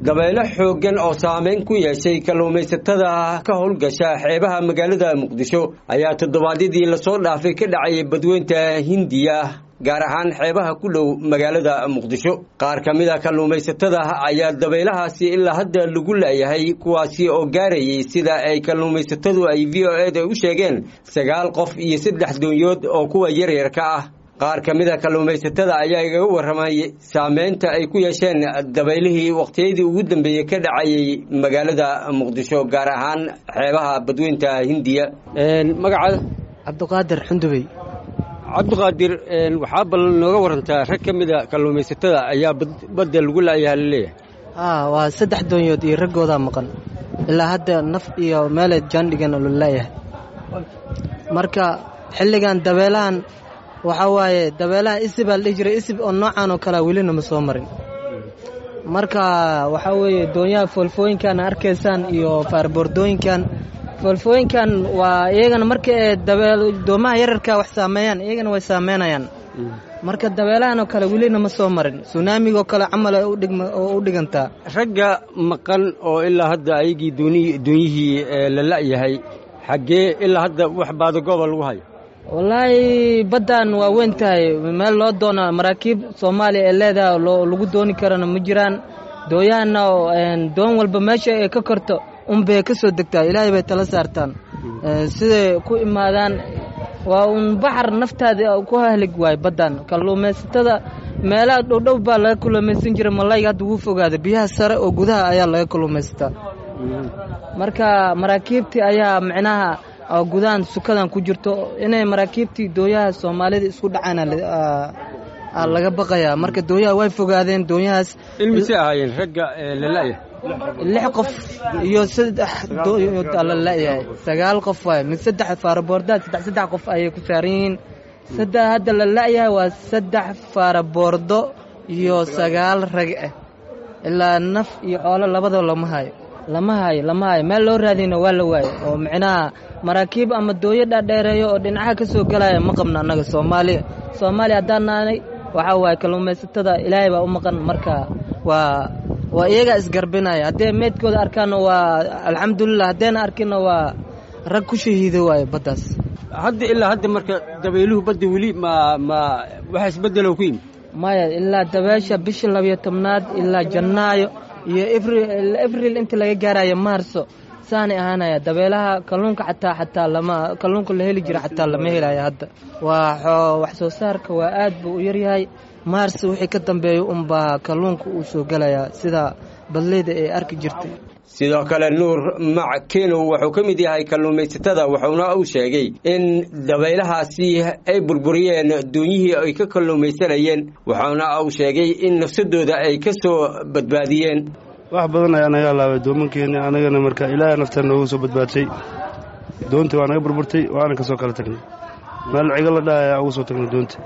dabaylo xooggan oo saameyn ku yeeshay kalluumaysatada ka howlgasha xeebaha magaalada muqdisho ayaa toddobaadyadii lasoo dhaafay ka dhacayay badweynta hindiya gaar ahaan xeebaha ku dhow magaalada muqdisho qaar ka mid a kalluumaysatada ayaa dabaylahaasi ilaa hadda lagu laayahay kuwaasi oo gaarayay sida ay kalluumaysatadu ay v o eda u sheegeen sagaal qof iyo saddex doonyood oo kuwa yaryarka ah qaar ka mid a kalluumaysatada ayaa igaga warramay saameynta ay ku yeesheen dabaylihii wakhtiyadii ugu dambeeyey ka dhacayay magaalada muqdisho gaar ahaan xeebaha badweynta hindiya magacaada cabdiqaadir xundubey cabdiqaadir waxaa bal nooga warantaa rag ka mid a kalluumaysatada ayaa badda lagu laayaha laleeyahay haa waa saddex doonyood iyo raggoodaa maqan ilaa hadda naf iyo meelay jaandhigan la laayahay marka xilligan dabeelahan waxaa waaye dabeelaha isib aa la dhihi jiray isib oo noocan oo kalea welina ma soo marin marka waxaa weeye doonyaha foolfooyinkan arkaysaan iyo faarboordooyinkan foolfooyinkan waa iyagana marka ee doomaha yararka wax saameeyaan iyagana way saameynayaan marka dabeelahan oo kale welina ma soo marin sunaamigoo kale camal oo u dhigantaa ragga maqan oo ilaa hadda ayagii doonyihii la la'yahay xaggee ilaa hadda wax baadagooba lagu hayo wallaahi baddan waa weyn tahay meel loo doona maraakiib soomaaliya ee leedaha lagu dooni karana ma jiraan dooyahanna doon walba meesha ay ka korto unbay ka soo degtaa ilaahay bay tala saartaan siday ku imaadaan waa uun baxar naftaada ku hahlig waay baddan kalluumaysatada meelaha dhowdhow baa laga kalluumaysan jira malayga hadda wuu fogaada biyaha sare oo gudaha ayaa laga kalluumaysataa marka maraakiibtii ayaa micnaha gudahan sukadan ku jirto inay maraakiibtii dooyaha soomaalida isku dhacaan laga baqayaa marka dooyaha way fogaadeen doonyahaas ilmise ahaayeen ragga lala'ya lix qof iyo saddex doonyood la la'yahay sagaal qof waay mid saddex faaraboordaad saddex saddex qof ayay ku saaran yihiin saddex hadda la la'yahay waa saddex faaraboordo iyo sagaal rag ah ilaa naf iyo xoolo labadaba lama hayo lama hayo lama hayo meel loo raadiyna waa la waayo oo micnaha maraakiib ama dooyo dhaadheereeyo oo dhinacaha ka soo gelaya ma qabno annaga soomaaliya soomaaliya haddaan naanay waxaa waaye kalluumaysatada ilaahay baa u maqan marka waa waa iyagaa isgarbinaya haddee meydkooda arkaanna waa alxamdulilah haddayna arkinna waa rag ku shahiido waaye baddaas hadda ilaa hadda marka dabayluhu badda weli ma ma waxa isbeddelow ku yimid maya ilaa dabeesha bisha labiyo tobnaad ilaa jannaayo iyo abril inta laga gaarayo maarso saanay ahaanaya dabeelaha kalluunka xataa xataa lama kalluunka la heli jira xataa lama helayo hadda waa wax soo saarka waa aad buu u yaryahay maars wixii ka dambeeya unbaa kalluunka uu soo gelayaa sida badleyda ay arki jirtay sidoo kale nuur mac kenow wuxuu ka mid yahay kalluumaysatada wuxuuna uu sheegay in dabaylahaasi ay burburiyeen doonyihii ay ka kalluumaysanayeen wuxuuna uu sheegay in nafsadooda ay ka soo badbaadiyeen wax badan ayaa naga halaabay doomankeeni anagana marka ilaahay naftaan noogu soo badbaadshay doontii waa naga burburtay waana ka soo kala tagnay meel cigo la dhaha ayaa ugu soo tagnay doonta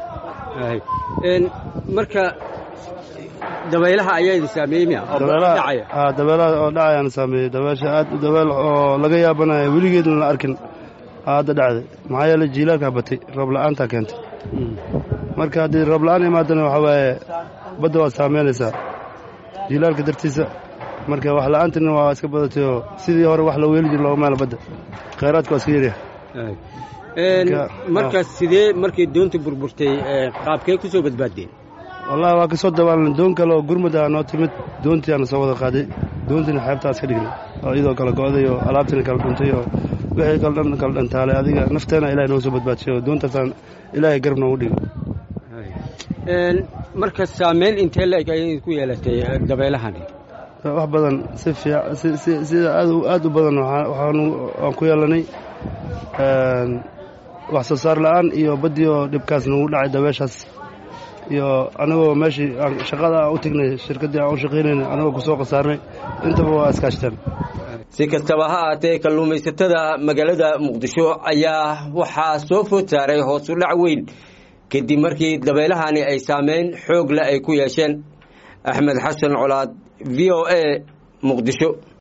marka dabaylaha ayaa idin saameeyey miya haa dabeelaha oo dhacayaana saameeyey dabeesha aad u dabeel oo laga yaabanaya weligeedna la arkin hadda dhacday maxaa yeeley jiilaalkaa batay roob la'aantaa keentay marka haddii roob la'aan imaadana waxaa waaye badda waad saameynaysaa jiilaalka dartiisa marka wax la'aantina waa iska badatay oo sidii hore wax loo weeli jir looga maala badda khayraadka waa iska yaryahay markaas sidee markay doonta burburtay qaabkee ku soo badbaaddeen wallahi waa ka soo dabaalnay doon kale oo gurmud ah noo timid doontii aana soo wada qaaday doontiina xeebtaas ka dhignay oo iyadoo kale go'day oo alaabtiina kala dhuntay oo wixii kale dhan kala dhantaalay adiga nafteena ilahay noo soo badbaadshay oo doontaasaan ilaahay garab noogu dhigay marka saameyn intee la-eg ayay ku yeelatay dabeylahani wax badan si fiic sida aad u badan waan ku yeelanay wax soo saar la'aan iyo baddii oo dhibkaas nagu dhacay dabeeshaas iyo anagoo meeshii shaqada u tegnay shirkaddii aan u shaqaynayna anagoo ku soo khasaarnay intaba waa iskaashteen si kastaba ha ahaatee kalluumaysatada magaalada muqdisho ayaa waxaa soo food saaray hoos u dhac weyn kadib markii dabeylahani ay saameyn xoog leh ay ku yeesheen axmed xasan colaad v o a muqdisho